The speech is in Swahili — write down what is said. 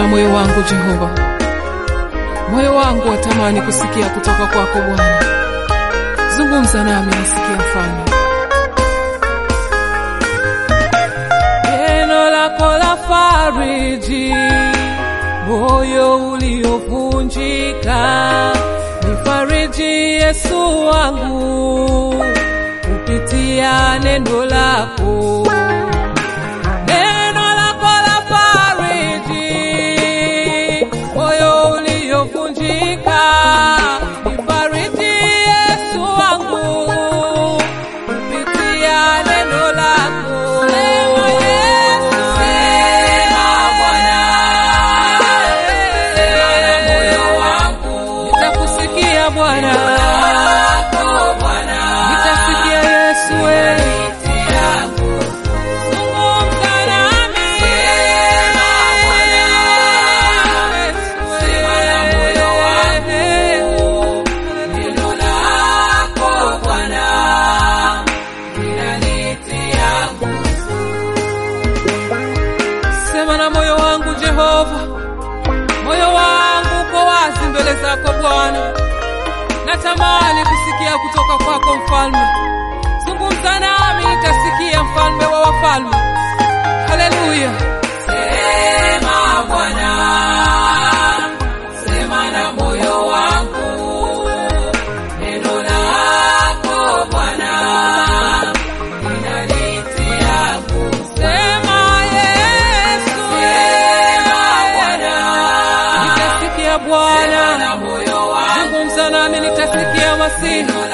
moyo wangu Jehova, moyo wangu watamani kusikia kutoka kwako Bwana. Zungumza nami nisikie, Mfalme. Neno lako la fariji moyo uliovunjika, nifariji Yesu wangu kupitia neno lako. Neno lako la fariji moyo uliovunjika, nifariji Yesu wangu kupitia neno lako. Sema Yesu, sema Bwana, sema na moyo wangu, nitakusikia Bwana, nitasikia Yesu wewe Zungumza nami. Sema na moyo wangu, neno lako Bwana linanitia nguvu. Sema na moyo wangu Jehova, moyo wangu uko wazi mbele zako Bwana, natamani kusikia kutoka kwako Mfalme. Zungumza nami nitasikia, mfalme wa wafalme. Haleluya! Sema Bwana, sema na moyo wangu, neno lako Bwana linanitia nguvu. Sema Yesu, sema Bwana, nitasikia Bwana, zungumza nami nitasikia Masihi.